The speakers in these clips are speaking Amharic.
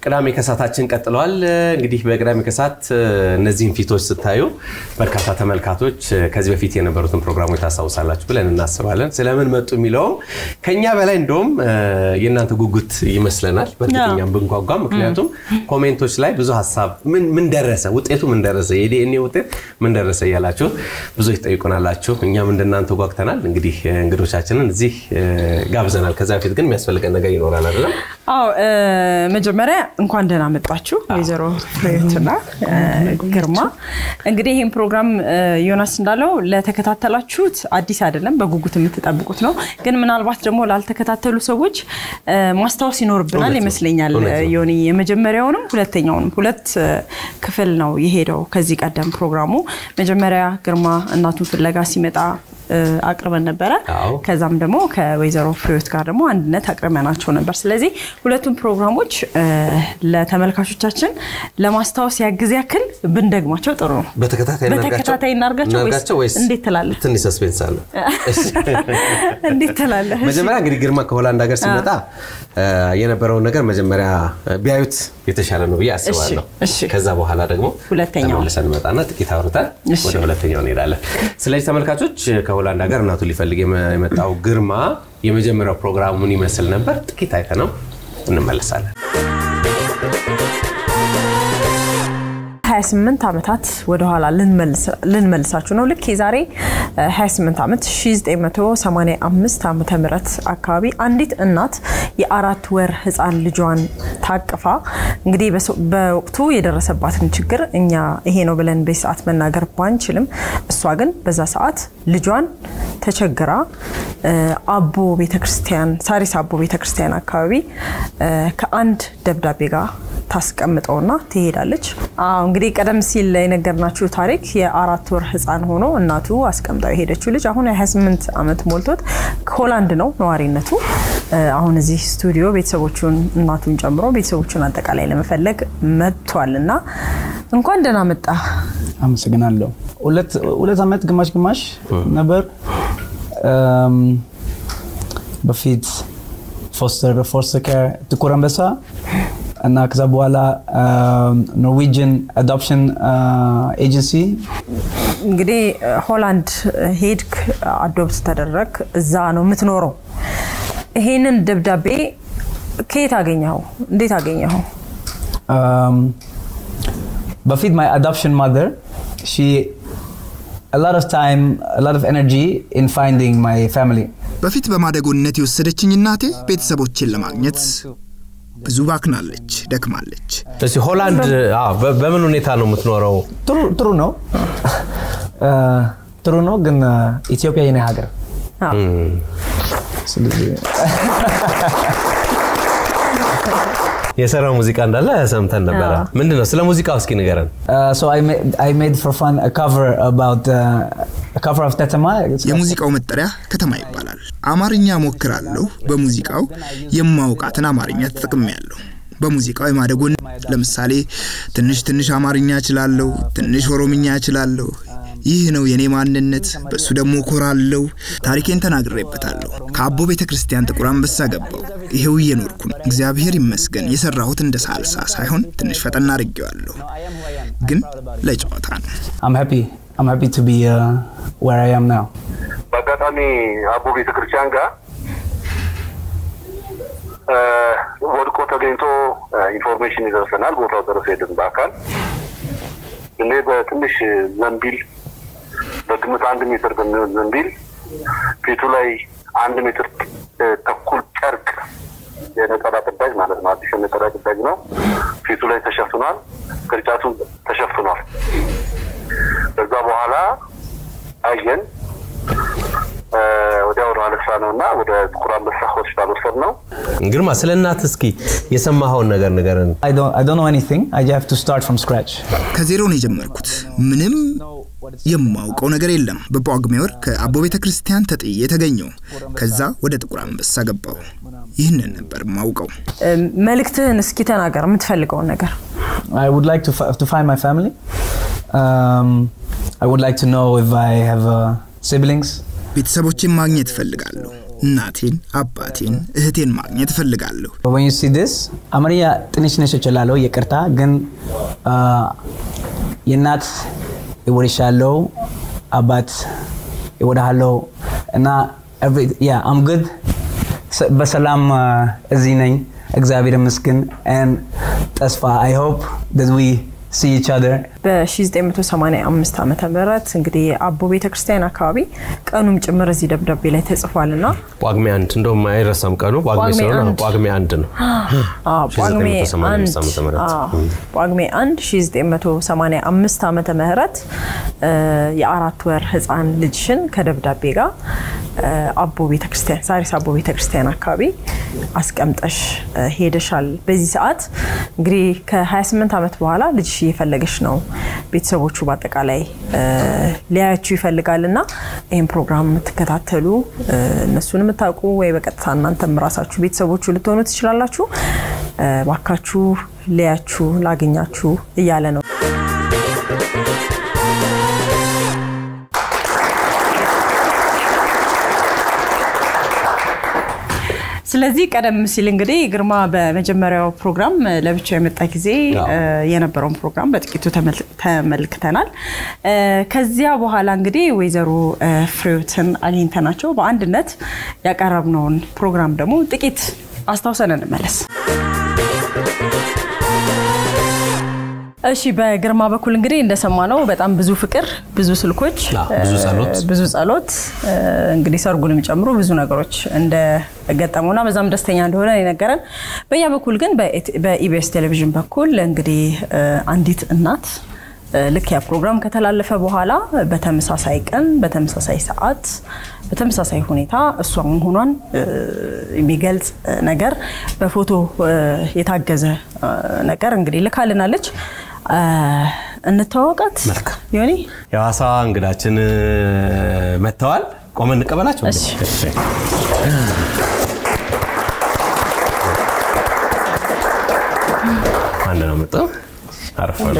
ቅዳሜ ከሳታችን ቀጥለዋል። እንግዲህ በቅዳሜ ከሳት እነዚህን ፊቶች ስታዩ በርካታ ተመልካቶች ከዚህ በፊት የነበሩትን ፕሮግራሞች ታስታውሳላችሁ ብለን እናስባለን። ስለምን መጡ የሚለውም ከኛ በላይ እንደውም የእናንተ ጉጉት ይመስለናል። በእርግጠኛም ብንጓጓ፣ ምክንያቱም ኮሜንቶች ላይ ብዙ ሀሳብ ምን ደረሰ፣ ውጤቱ ምን ደረሰ፣ የዲኤንኤ ውጤት ምን ደረሰ እያላችሁ ብዙ ይጠይቁናላችሁ። እኛም እንደናንተ ጓግተናል። እንግዲህ እንግዶቻችንን እዚህ ጋብዘናል። ከዛ በፊት ግን የሚያስፈልገን ነገር ይኖራል አይደለም? አዎ መጀመሪያ እንኳን ደህና መጣችሁ ወይዘሮ ፍሬትና ግርማ። እንግዲህ ይህን ፕሮግራም ዮናስ እንዳለው ለተከታተላችሁት አዲስ አይደለም፣ በጉጉት የምትጠብቁት ነው። ግን ምናልባት ደግሞ ላልተከታተሉ ሰዎች ማስታወስ ይኖርብናል ይመስለኛል። ዮኒ የመጀመሪያውንም ሁለተኛውንም ሁለት ክፍል ነው የሄደው ከዚህ ቀደም ፕሮግራሙ። መጀመሪያ ግርማ እናቱን ፍለጋ ሲመጣ አቅርበን ነበረ። ከዛም ደግሞ ከወይዘሮ ፍሬዎት ጋር ደግሞ አንድነት አቅርበናቸው ነበር። ስለዚህ ሁለቱም ፕሮግራሞች ለተመልካቾቻችን ለማስታወስ ያግዝ ያክል ብንደግማቸው ጥሩ ነው። በተከታታይ እናርጋቸው ወይስ እንዴት ትላለህ? ትንሽ ሰስፔንስ አለ። እንዴት ትላለህ? መጀመሪያ እንግዲህ ግርማ ከሆላንድ ሀገር ሲመጣ የነበረውን ነገር መጀመሪያ ቢያዩት የተሻለ ነው ብዬ አስባለሁ። ከዛ በኋላ ደግሞ ተመልሰን እንመጣና ጥቂት አውርተን ወደ ሁለተኛው እንሄዳለን። ስለዚህ ተመልካቾች ከሆላንድ ሀገር እናቱን ሊፈልግ የመጣው ግርማ የመጀመሪያው ፕሮግራሙ ምን ይመስል ነበር? ጥቂት አይተነው እንመለሳለን። 28 ዓመታት ወደኋላ ልንመልሳችሁ ነው። ልክ የዛሬ 28 ዓመት 1985 ዓመተ ምህረት አካባቢ አንዲት እናት የአራት ወር ህፃን ልጇን ታቅፋ እንግዲህ በወቅቱ የደረሰባትን ችግር እኛ ይሄ ነው ብለን በሰዓት መናገር ባንችልም እሷ ግን በዛ ሰዓት ልጇን ተቸግራ አቦ ቤተክርስቲያን ሳሪስ አቦ ቤተክርስቲያን አካባቢ ከአንድ ደብዳቤ ጋር ታስቀምጠውና ትሄዳለች። እንግዲህ ቀደም ሲል የነገርናችሁ ታሪክ የአራት ወር ህፃን ሆኖ እናቱ አስቀምጠው የሄደችው ልጅ አሁን የ28 ዓመት ሞልቶት ሆላንድ ነው ነዋሪነቱ። አሁን እዚህ ስቱዲዮ ቤተሰቦቹን እናቱን ጨምሮ ቤተሰቦቹን አጠቃላይ ለመፈለግ መጥቷል እና እንኳን ደህና መጣ። አመሰግናለሁ። ሁለት ዓመት ግማሽ ግማሽ ነበር በፊት ፎስተር ፎስተር ኬር ጥቁር አንበሳ እና ከዛ በኋላ ኖርዌጅን አዶፕሽን ኤጀንሲ እንግዲህ ሆላንድ ሄድክ፣ አዶፕት ተደረግ፣ እዛ ነው የምትኖረው። ይሄንን ደብዳቤ ከየት አገኘኸው? እንዴት አገኘኸው? በፊት ማይ አዶፕሽን ማዘር ሺ a lot of time, a lot of energy in finding my family. በፊት በማደጎነት የወሰደችኝ እናቴ ቤተሰቦችን ለማግኘት ብዙ ባክናለች፣ ደክማለች። እስኪ ሆላንድ በምን ሁኔታ ነው የምትኖረው? ጥሩ ነው ጥሩ ነው፣ ግን ኢትዮጵያ የኔ ሀገር ስለዚህ የሰራው ሙዚቃ እንዳለ ሰምተን ነበረ። ምንድን ነው ስለ ሙዚቃው እስኪ ንገረን። የሙዚቃው መጠሪያ ከተማ ይባላል። አማርኛ ሞክራለሁ። በሙዚቃው የማውቃትን አማርኛ ተጠቅሜያለሁ። በሙዚቃው የማደጎን ለምሳሌ ትንሽ ትንሽ አማርኛ እችላለሁ፣ ትንሽ ኦሮምኛ እችላለሁ። ይህ ነው የኔ ማንነት። በእሱ ደግሞ ኮራለሁ። ታሪኬን ተናግሬበታለሁ። ከአቦ ቤተ ክርስቲያን ጥቁር አንበሳ ገባው። ይሄው እየኖርኩ ነው። እግዚአብሔር ይመስገን። የሰራሁት እንደ ሳልሳ ሳይሆን ትንሽ ፈጠና አድርጌዋለሁ፣ ግን ለጨዋታ ነው። I'm happy to be uh, where I am now. በአጋጣሚ አቦ ቤተ ክርስቲያን ጋር ወድቆ ተገኝቶ ኢንፎርሜሽን ይደርሰናል። ቦታው ድረስ ሄድን በአካል እኔ በትንሽ ዘንቢል በግምት አንድ ሜትር በሚሆን ዘንቢል ፊቱ ላይ አንድ ሜትር ተኩል ጨርቅ የነጠላ ቅዳጅ ማለት ነው። አዲስ የነጠላ ቅዳጅ ነው። ፊቱ ላይ ተሸፍኗል። ቅርጫቱን ተሸፍኗል። ከዛ በኋላ አየን። ወዲያው ነው አነሳ ነው እና ወደ ጥቁር አንበሳ ሆስፒታል ወሰድ ነው። ግርማ ስለ እናት እስኪ የሰማኸውን ነገር ንገረን። I don't, I don't know anything. I have to start from scratch. ከዜሮ ነው የጀመርኩት። ምንም የማውቀው ነገር የለም። በጳጉሜ ወር ከአቦ ቤተ ክርስቲያን ተጥዬ የተገኘው ከዛ ወደ ጥቁር አንበሳ ገባው። ይህንን ነበር የማውቀው። መልእክትህን እስኪ ተናገር፣ የምትፈልገውን ነገር። I would like to, fi- to find my family. Um, I would like to know if I have uh, siblings. ቤተሰቦችን ማግኘት እፈልጋለሁ። እናቴን፣ አባቴን፣ እህቴን ማግኘት እፈልጋለሁ። when you see this አማርኛ ትንሽ ነሽ እችላለሁ ይቅርታ ግን አ፣ የእናት ይወድሻለሁ አባት ይወድሃለሁ እና every- yeah, I'm good ስ- በሰላም አ፣ እዚህ ነኝ እግዚአብሔር ይመስገን and ተስፋ I hope that we see each other በ1985 ዓመተ ምህረት እንግዲህ አቦ ቤተክርስቲያን አካባቢ ቀኑም ጭምር እዚህ ደብዳቤ ላይ ተጽፏል እና ጳጉሜ አንድ እንደውም አይረሳም ቀኑ ጳጉሜ ጳጉሜ ስለሆነ አንድ። ጳጉሜ አንድ ነው። ጳጉሜ 1985 ዓመተ ምህረት። አዎ፣ ጳጉሜ 1 1985 ዓመተ ምህረት እ፣ የአራት ወር ህፃን ልጅሽን ከደብዳቤ ጋር እ፣ አቦ ቤተክርስቲያን ሳሪስ አቦ ቤተክርስቲያን አካባቢ አስቀምጠሽ እ፣ ሄደሻል። በዚህ ሰዓት እንግዲህ ከ28 ዓመት በኋላ ልጅሽ እየፈለገሽ ነው። ቤተሰቦቹ በአጠቃላይ እ፣ ሊያያችሁ ይፈልጋል እና ይህን ፕሮግራም የምትከታተሉ እ፣ እነሱን የምታውቁ ወይ በቀጥታ እናንተም ራሳችሁ ቤተሰቦቹ ልትሆኑ ትችላላችሁ። እ፣ ባካችሁ ሊያችሁ ላገኛችሁ እያለ ነው። ስለዚህ ቀደም ሲል እንግዲህ ግርማ በመጀመሪያው ፕሮግራም እ፣ ለብቻው የመጣ ጊዜ አዎ። እ፣ የነበረውን ፕሮግራም በጥቂቱ ተመል- ተመልክተናል። እ፣ ከዚያ በኋላ እንግዲህ ወይዘሮ እ፣ ፍሬዎትን አግኝተናቸው በአንድነት ያቀረብነውን ፕሮግራም ደግሞ ጥቂት አስታውሰን እንመለስ። እሺ በግርማ በኩል እንግዲህ እንደሰማነው በጣም ብዙ ፍቅር፣ ብዙ ስልኮች፣ አዎ፣ ብዙ ጸሎት። እ፣ ብዙ ጸሎት እ፣ እንግዲህ ሰርጉንም ጨምሮ ብዙ ነገሮች እንደገጠሙና በዛም ደስተኛ እንደሆነ ነው የነገረን። በእኛ በኩል ግን በኢት- በኢቢኤስ ቴሌቪዥን በኩል እንግዲህ እ፣ አንዲት እናት እ፣ ልክ ያ ፕሮግራም ከተላለፈ በኋላ በተመሳሳይ ቀን በተመሳሳይ ሰዓት በተመሳሳይ ሁኔታ እሷ መሆኗን እ፣ የሚገልጽ እ፣ ነገር በፎቶ እ፣ የታገዘ እ፣ ነገር እንግዲህ ልካልናለች። እ፣ እንተዋወቃት መልካም። ዮኒ የሐዋሳ እንግዳችን እ፣ መጥተዋል። ቆመን እንቀበላቸው። እንዴ? እሺ። እሺ። አንድ ነው መጣው አረፍ በሉ።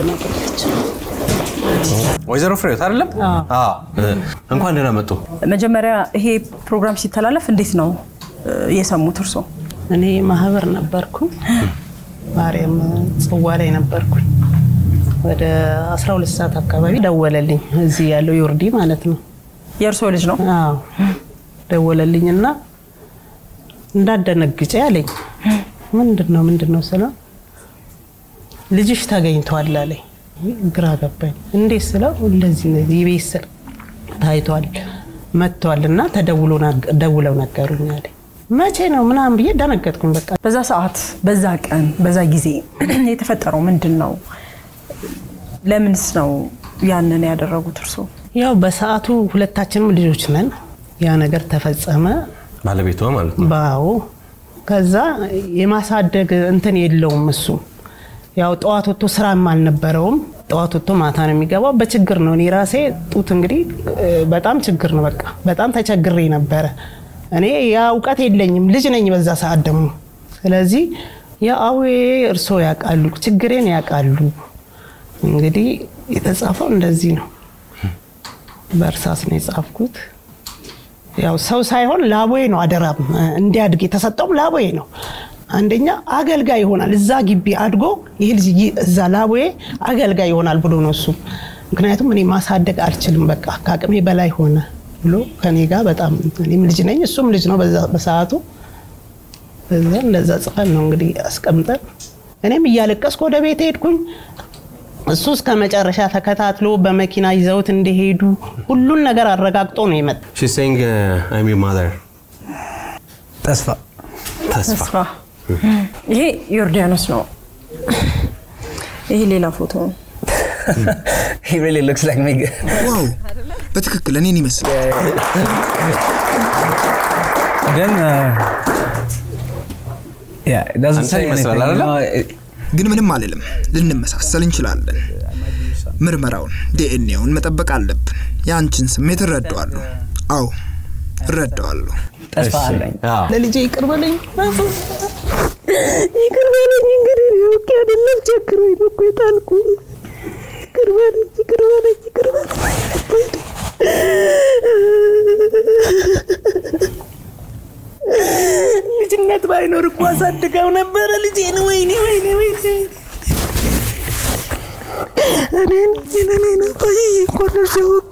ወይዘሮ ፍሬዎት አይደለም? አዎ። እ፣ እንኳን ደህና መጡ። መጀመሪያ ይሄ ፕሮግራም ሲተላለፍ እንዴት ነው እ፣ የሰሙት እርሶ? እኔ ማህበር ነበርኩ። ማርያም ጽዋ ላይ ነበርኩኝ። ወደ 12 ሰዓት አካባቢ ደወለልኝ። እዚህ ያለው ዮርዲ ማለት ነው። የእርሶ ልጅ ነው? አዎ ደወለልኝና እንዳደነግጬ አለኝ። ምንድን ነው ምንድን ነው ስለው ልጅሽ ተገኝቷል አለኝ። ግራ ገባኝ። እንዴት ስለው እንደዚህ እንደዚህ የቤት ስር ታይቷል መጥቷል እና ተደውሎ ናግ- ደውለው ነገሩኝ አለኝ። መቼ ነው ምናምን ብዬ ደነገጥኩኝ። በቃ በዛ ሰዓት፣ በዛ ቀን፣ በዛ ጊዜ የተፈጠረው ምንድን ነው? ለምንስ ነው ያንን ያደረጉት እርሶ? ያው በሰዓቱ ሁለታችንም ልጆች ነን። ያ ነገር ተፈጸመ። ባለቤቷ ማለት ነው። ባው ከዛ የማሳደግ እንትን የለውም እሱ ያው ጠዋት ወጥቶ ስራም አልነበረውም። ጠዋት ወጥቶ ማታ ነው የሚገባው። በችግር ነው። እኔ ራሴ ጡት እንግዲህ እ፣ በጣም ችግር ነው። በቃ በጣም ተቸግሬ ነበረ። እኔ ያ እውቀት የለኝም፣ ልጅ ነኝ በዛ ሰዓት ደግሞ። ስለዚህ የአዌ እርሶ ያውቃሉ፣ ችግሬን ያውቃሉ። እንግዲህ የተጻፈው እንደዚህ ነው። በእርሳስ ነው የጻፍኩት። ያው ሰው ሳይሆን ላቦዬ ነው አደራም እንዲያድግ የተሰጠውም ላቦዬ ነው። አንደኛ አገልጋይ ይሆናል እዛ ግቢ አድጎ ይህ ልጅ ይ- እዛ ላቦዬ አገልጋይ ይሆናል ብሎ ነው እሱ። ምክንያቱም እኔ ማሳደግ አልችልም፣ በቃ ከአቅሜ በላይ ሆነ ብሎ ከኔ ጋር በጣም እኔም ልጅ ነኝ እሱም ልጅ ነው በዛ- በሰዓቱ በዛ እንደዛ ጽፈን ነው እንግዲህ አስቀምጠን እኔም እያለቀስኩ ወደ ቤት ሄድኩኝ። እሱ እስከ መጨረሻ ተከታትሎ በመኪና ይዘውት እንደሄዱ ሁሉን ነገር አረጋግጦ ነው የመጣ። She's saying uh, I'm your mother. ተስፋ ተስፋ ተስፋ ይሄ ዮርዳኖስ ነው። ይሄ ሌላ ፎቶ ነው። he really looks like me ዋው በትክክል እኔን ይመስላል። ግን uh, yeah it doesn't አንተን say ይመስላል anything አይደለ? you know, it- ግን ምንም አልልም። ልንመሳሰል እንችላለን። ምርመራውን ዲኤንኤውን መጠበቅ አለብን። የአንቺን ስሜት እረዳዋለሁ። አዎ እረዳዋለሁ። ተስፋ አለኝ አዎ። ለልጄ ይቅር በለኝ ይቅር በለኝ እንግዲህ እኔ አውቄ አይደለም ቸግሮኝ ነው እኮ የጣልኩ። ይቅር በለኝ ይቅር በለኝ ይቅር በለኝ። እናት ባይኖር እኮ አሳድገው ነበረ ልጄን። ወይኔ ወይኔ ወይኔ እኔን እኔን ቆይ እኮ ነው ሲወቃ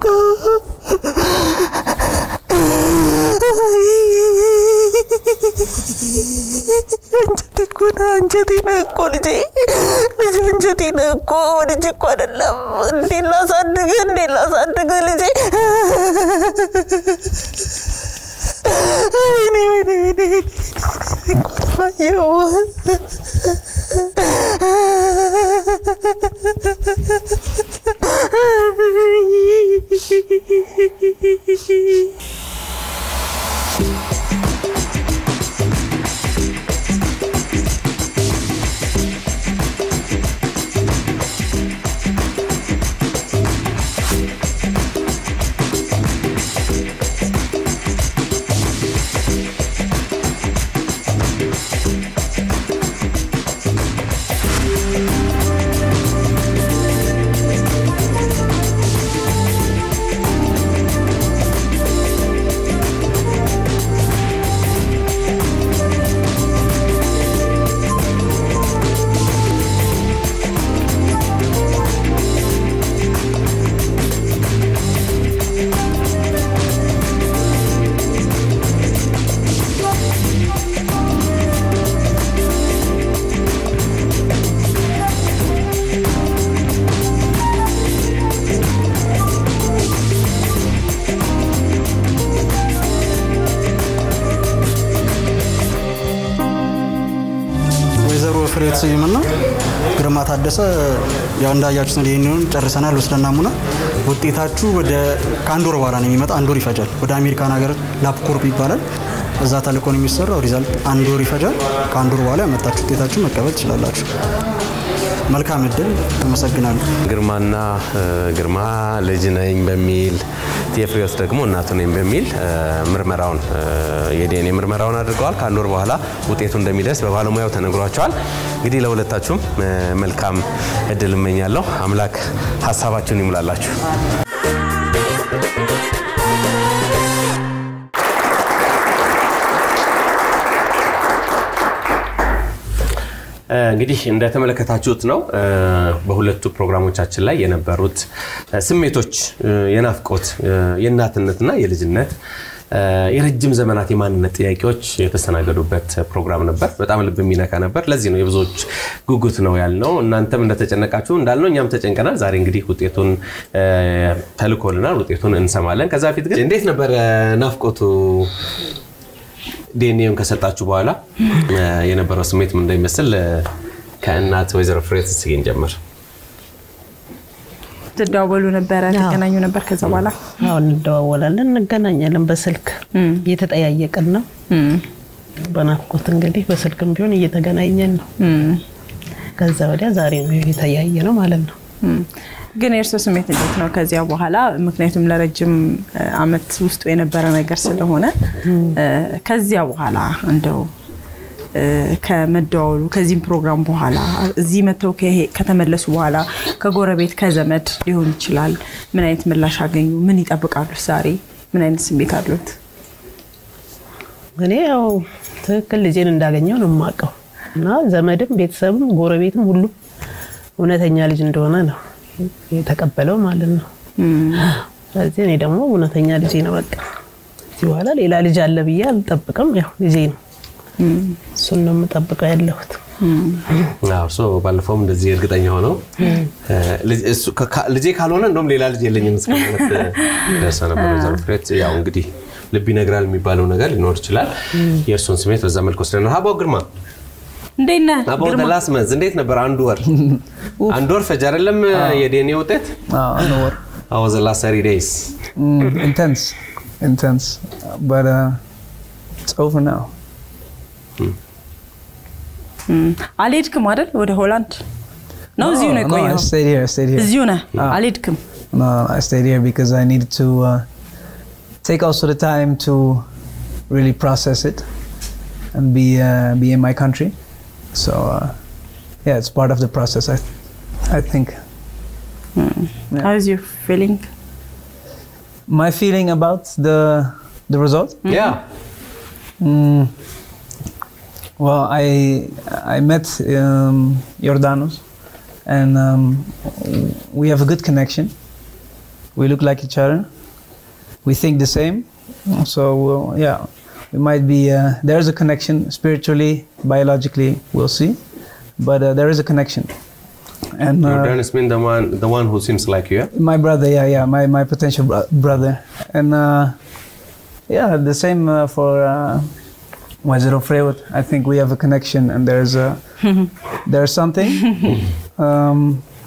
አንጀቴ እኮ ነው አንጀቴ ነው እኮ ልጄ ልጄ አንጀቴ ነው እኮ ልጄ እኮ አይደለም። እንዴት ላሳድግ እንዴት ላሳድግ ልጄ ወይኔ ወይኔ ወይኔ አየሁ ወይዘሮ ፍሬህይወት ስዩምና ግርማ ታደሰ ያው እንዳያችሁት ነው። ይህንን ጨርሰናል ወስደን ናሙና ውጤታችሁ ወደ ከአንድ ወር በኋላ ነው የሚመጣ። አንድ ወር ይፈጃል። ወደ አሜሪካን ሀገር ላፕኮርፕ ይባላል። እዛ ተልኮ ነው የሚሰራው። ሪዛልት አንድ ወር ይፈጃል። ከአንድ ወር በኋላ ያመጣችሁ ውጤታችሁ መቀበል ትችላላችሁ። መልካም እድል። አመሰግናለሁ። ግርማና እ፣ ግርማ ልጅ ነኝ በሚል የፍሬዎት ደግሞ እናቱ ነኝ በሚል እ፣ ምርመራውን እ፣ የዲኤንኤ ምርመራውን አድርገዋል። ከአንድ ወር በኋላ ውጤቱ እንደሚደርስ በባለሙያው ተነግሯቸዋል። እንግዲህ ለሁለታችሁም እ፣ መልካም እድል እመኛለሁ። አምላክ ሀሳባችሁን ይሙላላችሁ። እ፣ እንግዲህ እንደተመለከታችሁት ነው እ፣ በሁለቱ ፕሮግራሞቻችን ላይ የነበሩት እ፣ ስሜቶች እ፣ የናፍቆት እ፣ የእናትነትና የልጅነት እ፣ የረጅም ዘመናት የማንነት ጥያቄዎች የተስተናገዱበት ፕሮግራም ነበር። በጣም ልብ የሚነካ ነበር። ለዚህ ነው የብዙዎች ጉጉት ነው ያልነው። እናንተም እንደተጨነቃችሁ እንዳልነው እኛም ተጨንቀናል። ዛሬ እንግዲህ ውጤቱን እ፣ ተልኮልናል። ውጤቱን እንሰማለን። ከዛ በፊት ግን እንዴት ነበረ ናፍቆቱ? ዲኤንኤውን ከሰጣችሁ በኋላ እ፣ የነበረው ስሜት ምን እንደሚመስል እ፣ ከእናት ወይዘሮ ፍሬህይወት እስኪ እንጀምር። ትደዋወሉ ነበረ? ትገናኙ ነበር? ከዛ በኋላ አሁን እንደዋወላለን፣ እንገናኛለን። በስልክ እየተጠያየቅን ነው። በናፍቆት እንግዲህ በስልክም ቢሆን እየተገናኘን ነው። ከዛ ወዲያ ዛሬ ነው የተያየ ነው ማለት ነው። እም፣ ግን የእርስዎ ስሜት እንዴት ነው ከዚያ በኋላ? ምክንያቱም ለረጅም እ፣ አመት ውስጡ የነበረ ነገር ስለሆነ እ፣ ከዚያ በኋላ እንደው እ፣ ከመደዋወሉ ከዚህም ፕሮግራም በኋላ እዚህ መጥተው ከሄ- ከተመለሱ በኋላ ከጎረቤት ከዘመድ ሊሆን ይችላል ምን አይነት ምላሽ አገኙ? ምን ይጠብቃሉ? ዛሬ ምን አይነት ስሜት አሉት? እኔ ያው ትክክል ልጄን እንዳገኘው ነው የማውቀው እና ዘመድም ቤተሰብም ጎረቤትም ሁሉም እውነተኛ ልጅ እንደሆነ ነው የተቀበለው ማለት ነው። ስለዚህ እኔ ደግሞ እውነተኛ ልጄ ነው በቃ እዚህ በኋላ ሌላ ልጅ አለ ብዬ አልጠብቅም። ያው ልጄ ነው እሱን ነው የምጠብቀው ያለሁት። አዎ፣ እሱ ባለፈውም እንደዚህ እርግጠኛ ሆነው እ፣ ልጅ- እሱ ከ- ካ- ልጄ ካልሆነ እንደውም ሌላ ልጅ የለኝም እስከ ማለት ደርሰ ነበር። ወይዘሮ ፍሬህይወት ያው እንግዲህ ልብ ይነግራል የሚባለው ነገር ሊኖር ይችላል። የእርሱን ስሜት በዛ መልክ ወስደን ሀባው ግርማ እንዴት ነህ አባው ግርማ? ተላስ መንዝ እንዴት ነበር? አንድ ወር አንድ ወር ፈጅ አይደለም የዲኤንኤ ውጤት Uh, no, what? አዎ ዘ ላስት ሰሪ ዴይስ Mm, intense, intense. But uh, it's over now. እም፣ አልሄድክም አይደል ወደ ሆላንድ ነው? እዚሁ ነው no, I የቆየኸው? stayed here. I stayed here. እዚሁ ነህ? አልሄድክም? No, I stayed here because I needed to uh, take also the time to really process it and be uh, be in my country. So uh, yeah, it's part of the process. I I think. How is your feeling? My feeling about the the result. ያ Mm, Well, I I met um, Jordanos, and um, we have a good connection. We look like each other. We think the same. So uh, yeah, we might be. Uh, there is a connection spiritually, biologically. We'll see, but uh, there is a connection. And uh, Jordanus mean the one, the one who seems like you. yeah? my brother, yeah, yeah, my my potential bro- brother, and uh, yeah, the same uh, for uh, Waziro Freud. I think we have a connection, and there's a there's something. um,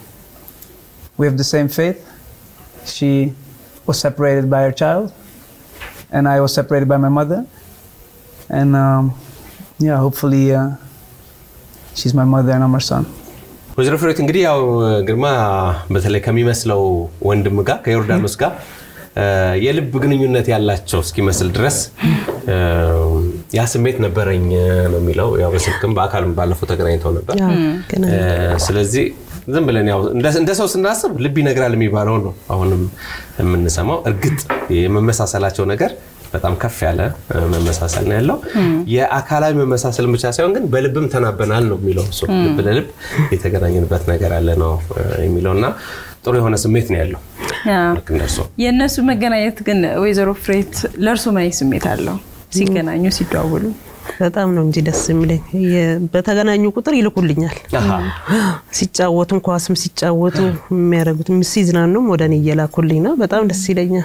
we have the same faith. She was separated by her child, and I was separated by my mother, and um, yeah, hopefully uh, she's my mother and I'm her son. ወይዘሮ ፍሬት እንግዲህ ያው ግርማ በተለይ ከሚመስለው ወንድም ጋር ከዮርዳኖስ ጋር እ፣ የልብ ግንኙነት ያላቸው እስኪመስል ድረስ እ፣ ያ ስሜት ነበረኝ ነው የሚለው። ያው በስልክም በአካልም ባለፈው ተገናኝተው ነበር። አዎ፣ ገና እ፣ ስለዚህ ዝም ብለን ያው እንደ- እንደ ሰው ስናስብ ልብ ይነግራል የሚባለው ነው አሁንም የምንሰማው። እርግጥ የመመሳሰላቸው ነገር በጣም ከፍ ያለ እ፣ መመሳሰል ነው ያለው። የአካላዊ መመሳሰልን ብቻ ሳይሆን ግን በልብም ተናበናል ነው የሚለው እሱ። ልብ ለልብ የተገናኘንበት ነገር አለ ነው እ፣ የሚለው እና ጥሩ የሆነ ስሜት ነው ያለው ልክ እንደርሶ የእነሱ መገናኘት ግን ወይዘሮ ፍሬት ለእርሱ ምን አይነት ስሜት አለው ሲገናኙ ሲደዋወሉ? በጣም ነው እንጂ ደስ የሚለኝ። የ- በተገናኙ ቁጥር ይልኩልኛል። አሃ። ሲጫወቱም ኳስም ሲጫወቱ የሚያደርጉት ሲዝናኑም ወደ እኔ እየላኩልኝ ነው። በጣም ደስ ይለኛል።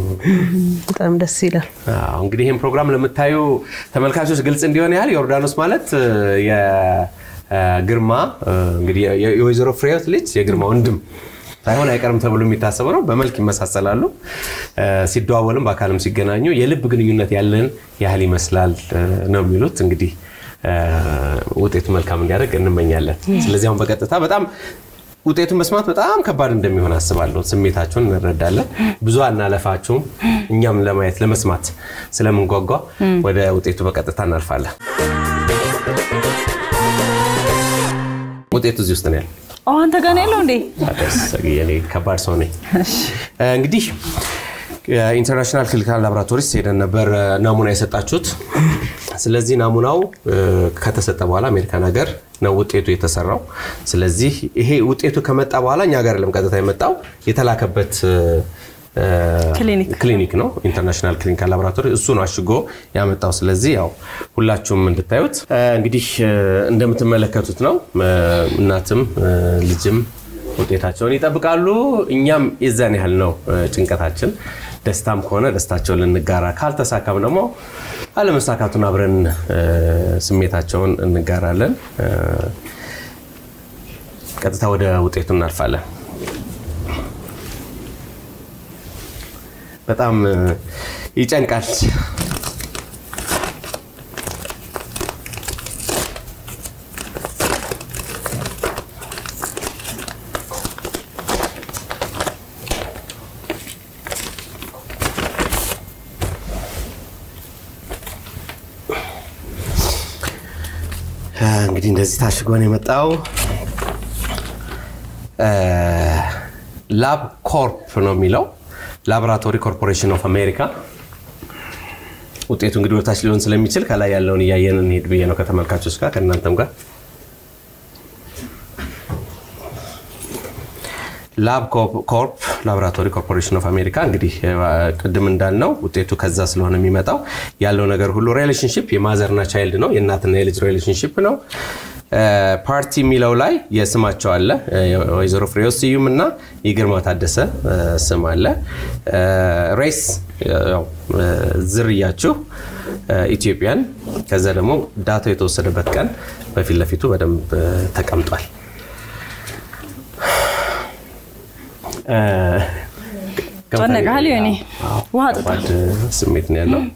በጣም ደስ ይላል። አዎ፣ እንግዲህ ይህን ፕሮግራም ለምታዩ ተመልካቾች ግልጽ እንዲሆን ያህል ዮርዳኖስ ማለት እ፣ የግርማ እ፣ እንግዲህ የ- የወይዘሮ ፍሬህይወት ልጅ የግርማ ወንድም ሳይሆን አይቀርም ተብሎ የሚታሰበው ነው። በመልክ ይመሳሰላሉ። እ፣ ሲደዋወልም በአካልም ሲገናኙ የልብ ግንኙነት ያለን ያህል ይመስላል እ፣ ነው የሚሉት እንግዲህ እ፣ ውጤቱ መልካም እንዲያደርግ እንመኛለን። ስለዚህ አሁን በቀጥታ በጣም ውጤቱን መስማት በጣም ከባድ እንደሚሆን አስባለሁ። ስሜታችሁን እንረዳለን። ብዙ አናለፋችሁም። እኛም ለማየት ለመስማት ስለምንጓጓ ወደ ውጤቱ በቀጥታ እናልፋለን። ውጤቱ እዚህ ውስጥ ነው ያለው። አዎ፣ አንተ ጋር ነው ያለው እንዴ? ታዲያስ እኔ ከባድ ሰው ነኝ። እንግዲህ ኢንተርናሽናል ክሊኒካል ላቦራቶሪስ ሄደን ነበር እ፣ ናሙና የሰጣችሁት። ስለዚህ ናሙናው እ፣ ከተሰጠ በኋላ አሜሪካን ሀገር ነው ውጤቱ የተሰራው። ስለዚህ ይሄ ውጤቱ ከመጣ በኋላ እኛ ሀገር ለም ቀጥታ የመጣው የተላከበት እ፣ እ፣ ክሊኒክ። ክሊኒክ ነው ኢንተርናሽናል ክሊኒካል ላቦራቶሪ እሱ ነው አሽጎ ያመጣው። ስለዚህ ያው ሁላችሁም እንድታዩት እ፣ እንግዲህ እ፣ እንደምትመለከቱት ነው እ፣ እናትም እ፣ ልጅም ውጤታቸውን ይጠብቃሉ። እኛም የዛን ያህል ነው እ፣ ጭንቀታችን። ደስታም ከሆነ ደስታቸውን ልንጋራ፣ ካልተሳካም ደግሞ አለመሳካቱን አብረን እ፣ ስሜታቸውን እንጋራለን። እ፣ ቀጥታ ወደ ውጤቱ እናልፋለን። በጣም እ፣ ይጨንቃል። እ፣ እንግዲህ እንደዚህ ታሽጎ ነው የመጣው። ላብ ኮርፕ ነው የሚለው ላቦራቶሪ ኮርፖሬሽን ኦፍ አሜሪካ። ውጤቱ እንግዲህ ወደታች ሊሆን ስለሚችል ከላይ ያለውን እያየን እንሄድ ብዬ ነው ከተመልካቾች ጋር ከእናንተም ጋር ላብ ኮርፕ ላቦራቶሪ ኮርፖሬሽን ኦፍ አሜሪካ እንግዲህ እ፣ ቅድም እንዳልነው ውጤቱ ከዛ ስለሆነ የሚመጣው ያለው ነገር ሁሉ ሪሌሽንሽፕ የማዘርና ቻይልድ ነው፣ የእናትና የልጅ ሪሌሽንሽፕ ነው። እ፣ ፓርቲ የሚለው ላይ የስማቸው አለ። እ፣ ወይዘሮ ፍሬህይወት ስዩም እና የግርማ ታደሰ እ፣ ስም አለ። እ፣ ሬስ ያው፣ እ፣ ዝርያችሁ እ፣ ኢትዮጵያን። ከዛ ደግሞ ዳታው የተወሰደበት ቀን በፊት ለፊቱ በደንብ እ፣ ተቀምጧል። እ፣ ጨነቀሃል ዮኒ? አዎ፣ ውሃ ጠጣ። ከባድ ስሜት ነው ያለው።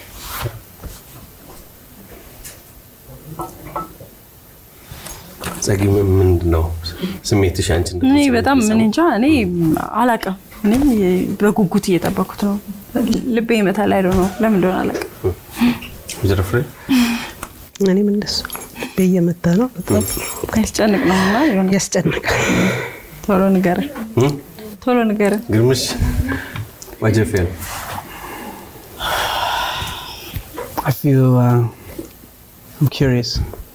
ጸጊ ምንድን ነው ስሜትሽ? አንቺ እኔ እንደዚህ በጣም ስሜት ምን እንጃ እኔ አላቅም። እኔ በጉጉት እየጠበኩት ነው። ልቤ ይመታል። ላይ ነው ለምን እንደሆነ አላቅም። ወይዘሮ ፍሬ እኔም እንደሱ ልቤ እየመታ ነው። በጣም ያስጨንቅ ነው እና የሆነ ያስጨንቃል። ቶሎ ንገረን፣ እ? ቶሎ ንገረን። ግርምሽ ዋጀፌ ነው I feel uh, I'm curious.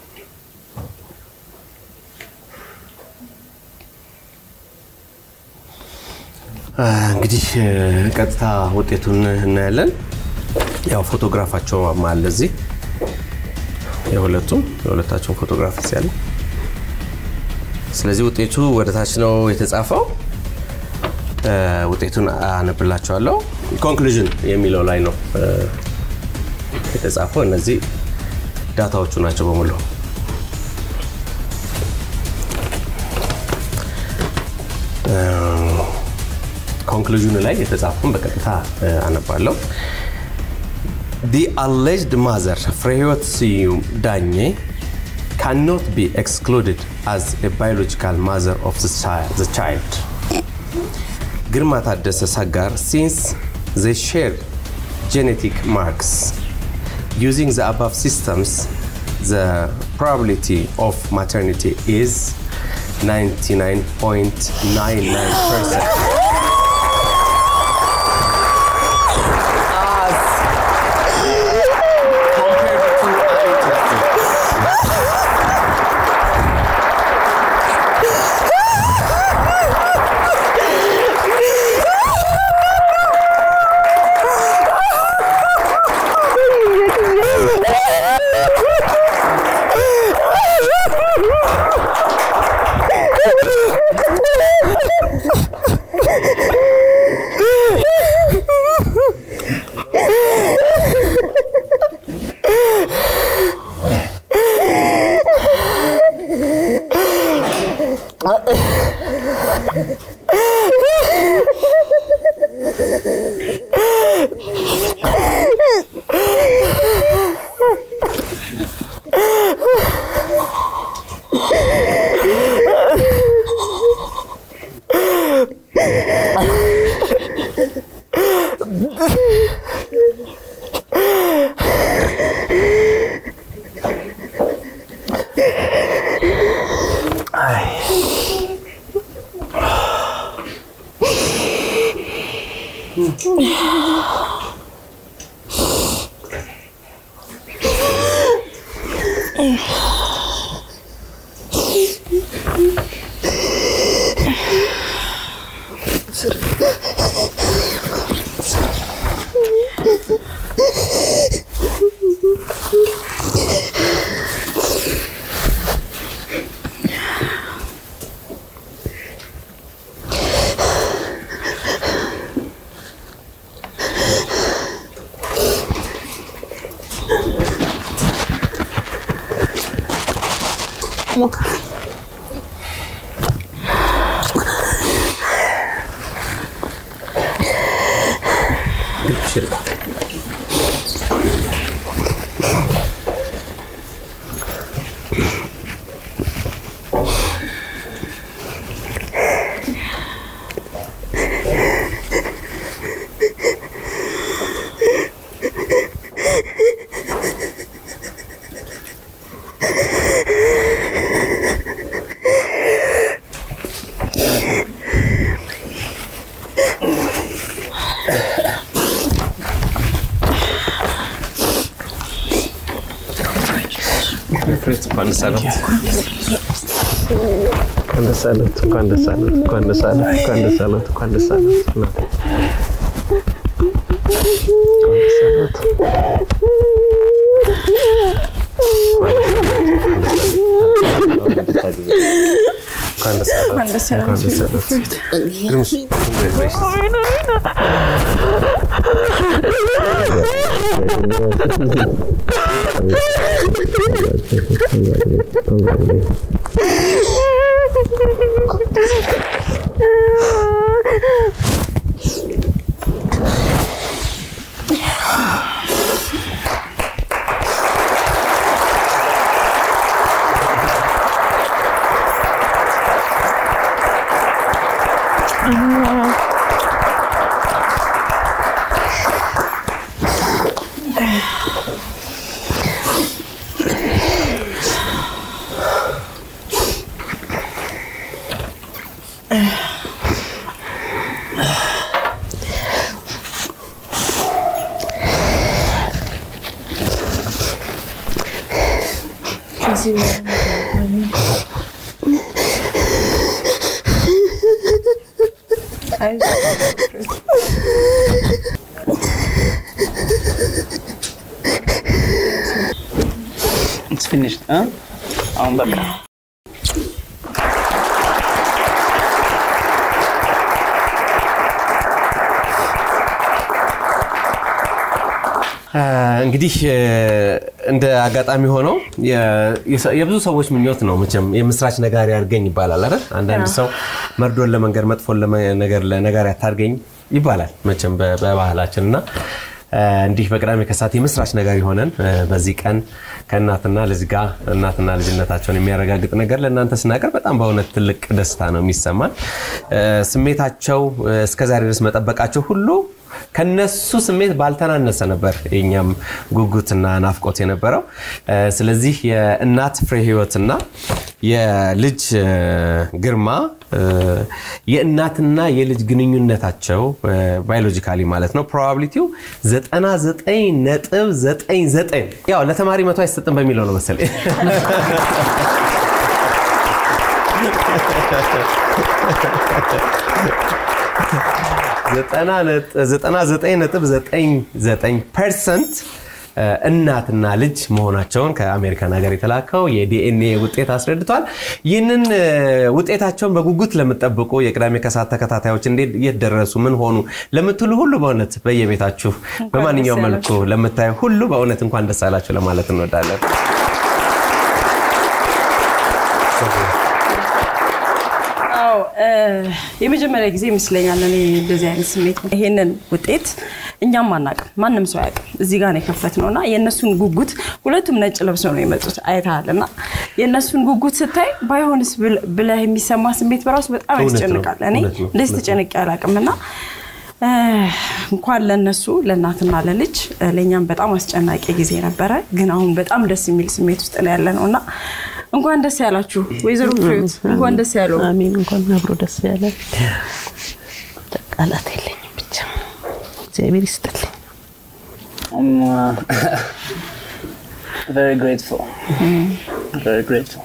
እንግዲህ ቀጥታ ውጤቱን እናያለን። ያው ፎቶግራፋቸው አለ እዚህ የሁለቱም የሁለታቸውን ፎቶግራፍ እዚህ ያለ። ስለዚህ ውጤቱ ወደ ታች ነው የተጻፈው። ውጤቱን አነብላቸዋለሁ። ኮንክሉዥን የሚለው ላይ ነው የተጻፈው። እነዚህ ዳታዎቹ ናቸው በሙሉ። ኮንክሉዥኑ ላይ የተጻፈውን በቀጥታ አነባለሁ። The alleged mother, Freyot Siyum Danye, cannot be excluded as a biological mother of the child. The child. Girma Taddese Sagar, since they share genetic marks, using the above systems, the probability of maternity is 99.99%. እንኳን ደስ አለት እንኳን ደስ አለት እንኳን ደስ አለት እንኳን ደስ አለት እንኳን ደስ አለት እንኳን ደስ አለት እናቴ እንኳን ደስ አለት እንኳን ደስ አለት እንኳን ደስ አለት ግርምሽ It's finished, huh? አሁን በቃ እንግዲህ እንደ አጋጣሚ ሆነው የብዙ ሰዎች ምኞት ነው መቼም የምስራች ነጋሪ አድርገኝ ይባላል አይደል? አንዳንድ ሰው መርዶን ለመንገር መጥፎን ነገር ለነጋሪ አታድርገኝ ይባላል መቼም በባህላችን እና እንዲህ በቅዳሜ ከሰዓት የምስራች ነጋሪ ሆነን በዚህ ቀን ከእናትና ልጅ ጋር እናትና ልጅነታቸውን የሚያረጋግጥ ነገር ለእናንተ ስናቀር በጣም በእውነት ትልቅ ደስታ ነው የሚሰማን። ስሜታቸው እስከዛሬ ድረስ መጠበቃቸው ሁሉ ከነሱ ስሜት ባልተናነሰ ነበር የኛም ጉጉትና ናፍቆት የነበረው። ስለዚህ የእናት ፍሬ ህይወትና የልጅ ግርማ የእናትና የልጅ ግንኙነታቸው ባዮሎጂካሊ ማለት ነው ፕሮባቢሊቲው 99.99 ያው ለተማሪ መቶ አይሰጥም በሚለው ነው መሰለኝ። ዘጠና ዘጠኝ ነጥብ ዘጠኝ ዘጠኝ ፐርሰንት እናትና ልጅ መሆናቸውን ከአሜሪካን ሀገር የተላከው የዲኤንኤ ውጤት አስረድቷል። ይህንን ውጤታቸውን በጉጉት ለምጠብቁ የቅዳሜ ከሰዓት ተከታታዮች እንዴት የት ደረሱ፣ ምን ሆኑ ለምትሉ ሁሉ በእውነት በየቤታችሁ በማንኛውም መልኩ ለምታዩ ሁሉ በእውነት እንኳን ደስ አላችሁ ለማለት እንወዳለን። የመጀመሪያ ጊዜ ይመስለኛል እኔ እንደዚህ አይነት ስሜት ይሄንን ውጤት እኛም አናውቅም፣ ማንም ሰው አያውቅም። እዚህ ጋር ነው የከፈትነው እና የእነሱን ጉጉት ሁለቱም ነጭ ለብሰው ነው የመጡት አይተሃል። እና የእነሱን ጉጉት ስታይ ባይሆንስ ብለህ የሚሰማ ስሜት በራሱ በጣም ያስጨንቃል። እኔ እንደዚህ ተጨንቄ አላውቅም እና እንኳን ለነሱ ለእናትና ለልጅ ለእኛም በጣም አስጨናቂ ጊዜ ነበረ። ግን አሁን በጣም ደስ የሚል ስሜት ውስጥ ነው ያለ ነው እና እንኳን ደስ ያላችሁ ወይዘሮ ፍሬዎት እንኳን ደስ ያለው። አሜን። እንኳን አብሮ ደስ ያለ። ቃላት የለኝም ብቻ እግዚአብሔር ይስጥልኝ። I'm uh, very grateful. Very grateful.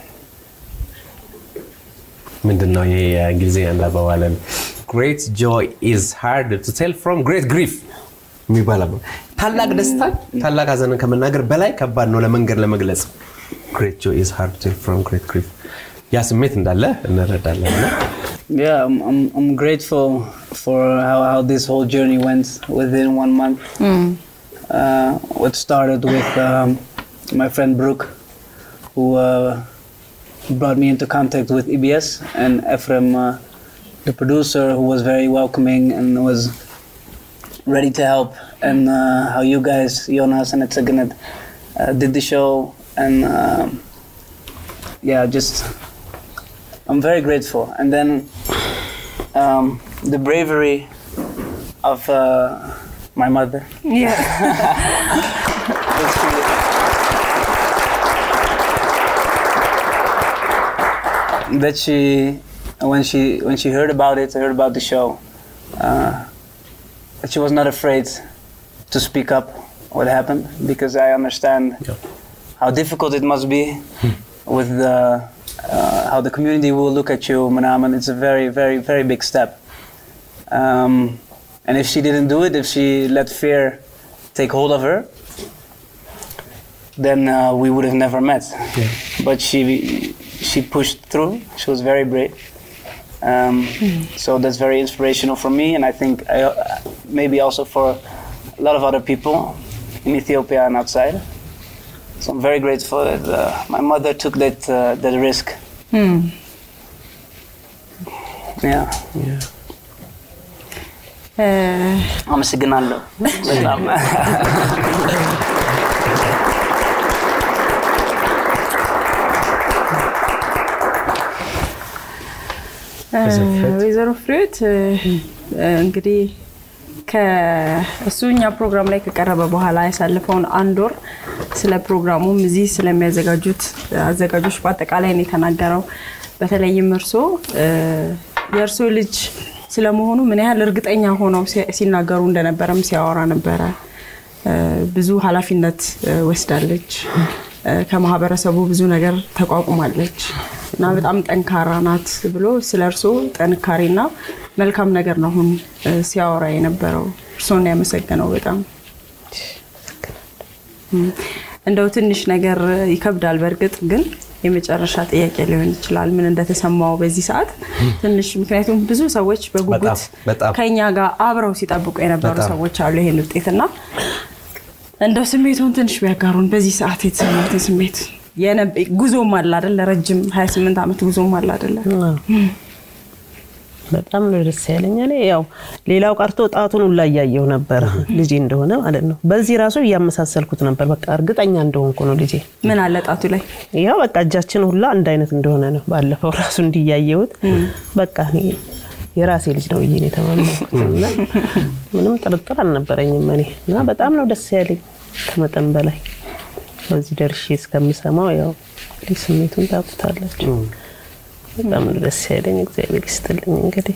ምንድን ነው ይሄ የእንግሊዝኛ እንዳባባለን ግሬት ጆይ ኢዝ ሃርድ ቱ ቴል ፍሮም ግሬት ግሪፍ የሚባል ታላቅ ደስታን ታላቅ ሀዘንን ከመናገር በላይ ከባድ ነው ለመንገድ ለመግለጽ። ግሬት ጆይ ኢዝ ሃርድ ቱ ቴል ፍሮም ግሬት ግሪፍ ያ ስሜት እንዳለ እንረዳለን እና Yeah, I'm, I'm, I'm grateful for how, how this whole journey went within one month. Uh, what started with um, my friend Brooke, who uh, brought me into contact with EBS, and Ephraim, uh, the producer, who was very welcoming and was ready to help, and uh, how you guys, Jonas and Etsagenet, uh, did the show, and um yeah, just I'm very grateful. And then um, the bravery of uh, my mother. Yeah. that she- that she when she when she heard about it heard about the show uh, that she was not afraid to speak up what happened because I understand how difficult it must be with the uh, how the community will look at you Manaman it's a very very very big step um, and if she didn't do it if she let fear take hold of her then uh, we would have never met. But she she pushed through. She was very brave. Um, So that's very inspirational for me, and I think I, uh, maybe also for a lot of other people in Ethiopia and outside. So I'm very grateful that uh, my mother took that uh, that risk. Yeah. አመሰግናለሁ በጣም ወይዘሮ ፍሬዎት እንግዲህ ከእሱ እኛ ፕሮግራም ላይ ከቀረበ በኋላ ያሳለፈውን አንድ ወር ስለ ፕሮግራሙም እዚህ ስለሚያዘጋጁት አዘጋጆች በአጠቃላይ ነው የተናገረው። በተለይም እርሶ የእርሶ ልጅ ስለመሆኑ ምን ያህል እርግጠኛ ሆነው ሲ- ሲናገሩ እንደነበረም ሲያወራ ነበረ። ብዙ ኃላፊነት ወስዳለች እ፣ ከማህበረሰቡ ብዙ ነገር ተቋቁማለች እና በጣም ጠንካራ ናት ብሎ ስለ እርሶ ጥንካሬና መልካም ነገር ነው አሁን እ፣ ሲያወራ የነበረው። እርሶን ያመሰገነው በጣም እም፣ እንደው ትንሽ ነገር ይከብዳል። በእርግጥ ግን የመጨረሻ ጥያቄ ሊሆን ይችላል ምን እንደተሰማው በዚህ ሰዓት ትንሽ ምክንያቱም ብዙ ሰዎች በጉጉት በጣም በጣም ከኛ ጋር አብረው ሲጠብቁ የነበሩ በጣም። ሰዎች አሉ ይሄን ውጤትና እንደው ስሜቱን ትንሽ ቢያጋሩን በዚህ ሰዓት የተሰማትን ስሜት የነበ- ጉዞም አለ አይደለ ረጅም 28 ዓመት ጉዞም አለ አይደለ በጣም ነው ደስ ያለኝ። እኔ ያው ሌላው ቀርቶ ጣቱን ሁላ እያየው ነበረ ልጄ እንደሆነ ማለት ነው። በዚህ ራሱ እያመሳሰልኩት ነበር። በቃ እርግጠኛ እንደሆንኩ ነው ልጄ። ምን አለ ጣቱ ላይ ያው በቃ እጃችን ሁላ አንድ አይነት እንደሆነ ነው። ባለፈው ራሱ እንዲያየሁት በቃ እኔ የራሴ ልጅ ነው ብዬ ነው የተማመንኩት እና ምንም ጥርጥር አልነበረኝም እኔ እና በጣም ነው ደስ ያለኝ ከመጠን በላይ በዚህ ደርሼ እስከምሰማው ያው እንግዲህ ስሜቱን ታውቁታላችሁ። በጣም ነው ደስ ያለኝ። እግዚአብሔር ይስጥልኝ እንግዲህ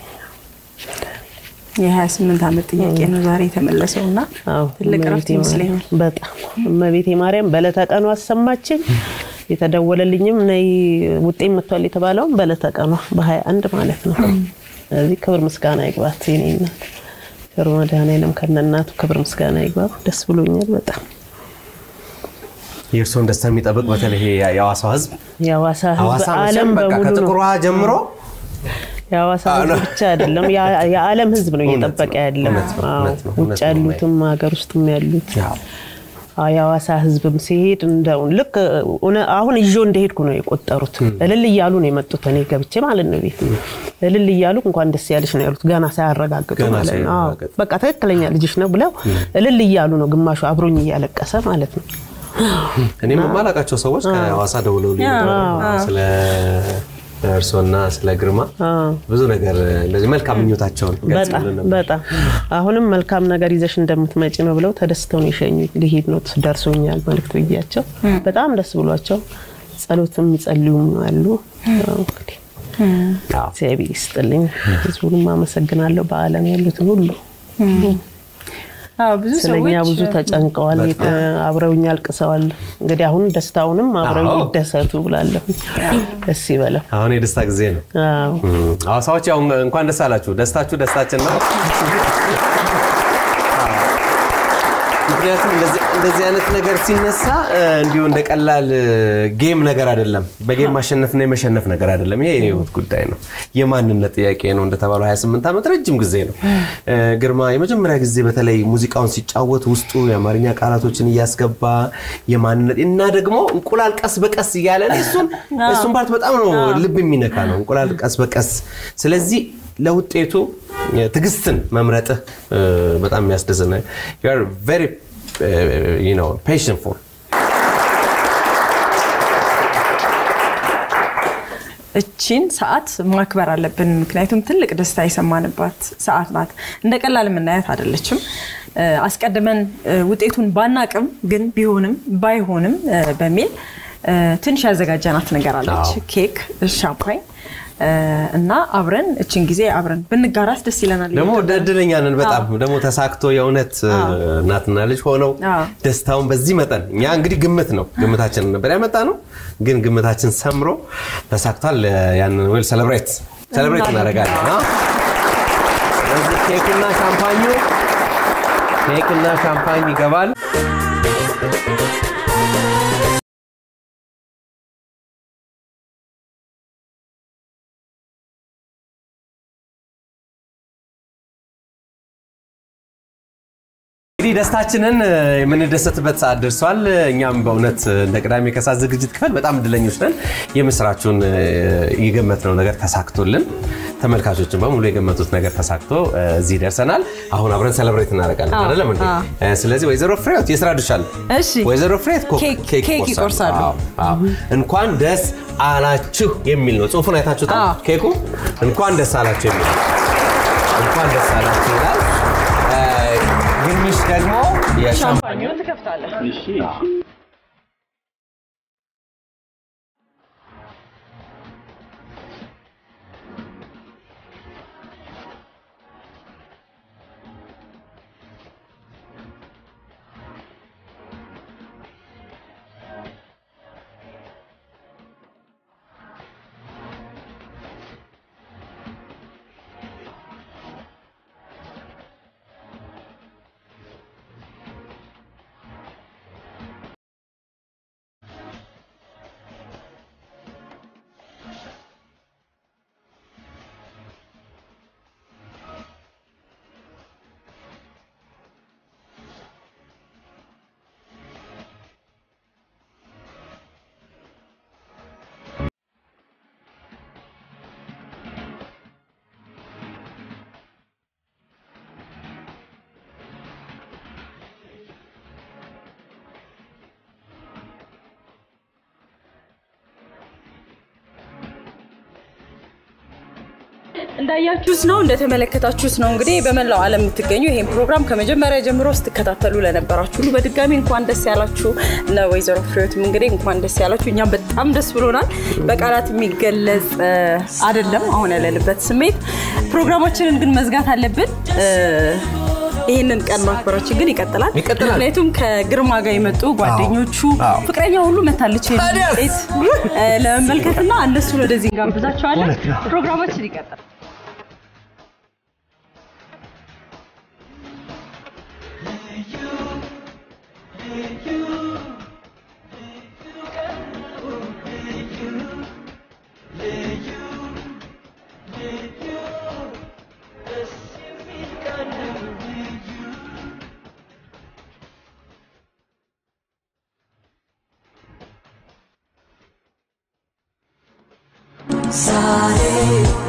የ28 ዓመት ጥያቄ ነው ዛሬ የተመለሰው እና አዎ፣ ትልቅ እረፍት እመቤቴ ይመስለኛል። ማርያም በጣም እመቤቴ ማርያም በዕለተ ቀኑ አሰማችኝ። የተደወለልኝም ነይ ውጤት መጥቷል የተባለውም በዕለተ ቀኗ በሀያ አንድ ማለት ነው። ስለዚህ ክብር ምስጋና ይግባት የኔ እናት ክብር መድኃኔዓለም ከነናቱ ክብር ምስጋና ይግባ። ደስ ብሎኛል በጣም የእርስዎን ደስታ የሚጠብቅ በተለይ ይሄ የሐዋሳው ህዝብ የሐዋሳ ህዝብ ሐዋሳ ዓለም መቼም በቃ በሙሉ ነው። ከጥቁሯ ጀምሮ የሐዋሳ ህዝብ ብቻ አይደለም ያ- የዓለም ህዝብ ነው እየጠበቀ ያለው። እውነት ነው፣ አዎ፣ እውነት ነው፣ ውጭ እውነት ነው። ያሉትም ሀገር ውስጥም ያሉት ያው አዎ፣ የሐዋሳ ህዝብም ሲሄድ እንደው ልክ እውነ- አሁን ይዞ እንደሄድኩ ነው የቆጠሩት። እልል እያሉ ነው የመጡት። እኔ ገብቼ ማለት ነው ቤት እልል እያሉ እንኳን ደስ ያለሽ ነው ያሉት፣ ገና ሳያረጋግጡ ገና ማለት ነው። አዎ፣ ሳያረጋግጡ። በቃ ትክክለኛ ልጅሽ ነው ብለው እልል እያሉ ነው፣ ግማሹ አብሮኝ እያለቀሰ ማለት ነው። እኔም የማላውቃቸው ሰዎች ከሐዋሳ ደውለውልኝ ነበር ስለ እርስዎና ስለ ግርማ ብዙ ነገር እንደዚህ መልካም ምኞታቸውን በጣም ገልጸውልን ነበር። በጣም አሁንም መልካም ነገር ይዘሽ እንደምትመጪ ነው ብለው ተደስተው ነው የሸኙ። ሊሄድ ነው ደርሶኛል መልዕክት ብያቸው በጣም ደስ ብሏቸው ጸሎትም የሚጸልዩም አሉ። ያው እንግዲህ አዎ። እግዚአብሔር ይስጥልኝ። ህዝቡንም አመሰግናለሁ። በዓለም ያሉትን ሁሉ አዎ ብዙ ስለኛ ሰዎች ብዙ ተጨንቀዋል፣ የተ- አብረውኝ አልቅሰዋል። እንግዲህ አሁን ደስታውንም አብረው አዎ። ይደሰቱ ብላለሁ። ደስ ይበለው። አሁን የደስታ ጊዜ ነው። አዎ እም፣ ሐዋሳዎች ያው እንኳን ደስ አላችሁ። ደስታችሁ ደስታችን ነው። ምክንያቱም እንደዚህ እንደዚህ አይነት ነገር ሲነሳ እ፣ እንዲሁ እንደ ቀላል እ፣ ጌም ነገር አይደለም። በጌም ማሸነፍና የመሸነፍ ነገር አይደለም። ይሄ የህይወት ጉዳይ ነው። የማንነት ጥያቄ ነው። እንደተባለው 28 ዓመት ረጅም ጊዜ ነው። እ፣ ግርማ የመጀመሪያ ጊዜ በተለይ ሙዚቃውን ሲጫወት ውስጡ የአማርኛ ቃላቶችን እያስገባ የማንነት እና ደግሞ እንቁላል ቀስ በቀስ እያለ እኔ እሱን እሱን ፓርት በጣም ነው ልብ የሚነካ ነው። እንቁላል ቀስ በቀስ ስለዚህ ለውጤቱ ትዕግስትን መምረጥህ እ፣ በጣም የሚያስደስት ነው። You are very, uh, you know, patientful. እቺን ሰዓት ማክበር አለብን። ምክንያቱም ትልቅ ደስታ የሰማንባት ሰዓት ናት። እንደ ቀላል የምናያት አይደለችም። እ፣ አስቀድመን እ፣ ውጤቱን ባናቅም ግን ቢሆንም ባይሆንም እ፣ በሚል እ፣ ትንሽ ያዘጋጀናት ነገር አለች። አዎ። ኬክ፣ ሻምፓኝ እ፣ እና አብረን እችን ጊዜ አብረን ብንጋራት ደስ ይለናል። ደግሞ እድለኛ ነን በጣም ደግሞ ተሳክቶ የእውነት እ፣ እናትና ልጅ ሆነው አዎ። ደስታውን በዚህ መጠን እኛ እንግዲህ ግምት ነው ግምታችንን ነበር ያመጣ ነው፣ ግን ግምታችን ሰምሮ ተሳክቷል። ያንን ዌል ሴሌብሬት ሴሌብሬት እናደርጋለን። አዎ። ስለዚህ ኬክና ሻምፓኙ ኬክና ሻምፓኝ ይገባል። እንግዲህ ደስታችንን እ፣ የምንደሰትበት ሰዓት ደርሷል። እኛም በእውነት እ፣ እንደ ቅዳሜ ከሰዓት ዝግጅት ክፍል በጣም እድለኞች ነን። የምስራቹን እ፣ የገመትነው ነገር ተሳክቶልን ተመልካቾችን በሙሉ የገመቱት ነገር ተሳክቶ እ፣ እዚህ ደርሰናል። አሁን አብረን ሴሌብሬት እናደርጋለን አይደለም እንዴ? እ፣ ስለዚህ ወይዘሮ ፍሬዎት የስራ ድርሻ አለ። እሺ። ወይዘሮ ፍሬዎት ኮ- ኬክ- ኬክ ኬክ ይቆርሳሉ። አዎ፣ አዎ። እንኳን ደስ አላችሁ የሚል ነው። ጽሁፉን አይታችሁታል? አዎ። ኬኩ እንኳን ደስ አላችሁ የሚል ነው። እንኳን ደስ አላችሁ ይላል። እ፣ ግርምሽ ደግሞ የሻምፓኝ እንዳያችሁት ነው እንደተመለከታችሁት ነው እንግዲህ በመላው ዓለም የምትገኙ ይሄን ፕሮግራም ከመጀመሪያ ጀምሮ ስትከታተሉ ለነበራችሁ ሁሉ በድጋሚ እንኳን ደስ ያላችሁ። ለወይዘሮ ፍሬዎትም እንግዲህ እንኳን ደስ ያላችሁ። እኛም በጣም ደስ ብሎናል። በቃላት የሚገለጽ እ፣ አይደለም አሁን ያለንበት ስሜት። ፕሮግራማችንን ግን መዝጋት አለብን። እ፣ ይህንን ቀን ማክበራችን ግን ይቀጥላል። ይቀጥላል። ምክንያቱም ከግርማ ጋር የመጡ ጓደኞቹ አዎ። ፍቅረኛ ሁሉ መታለች ይሄን ታዲያስ? ውጤት እ፣ ለመመልከትና እነሱን ወደዚህ እንጋብዛቸዋለን። እውነት ነው። ፕሮግራማችን ይቀጥላል። ዛሬ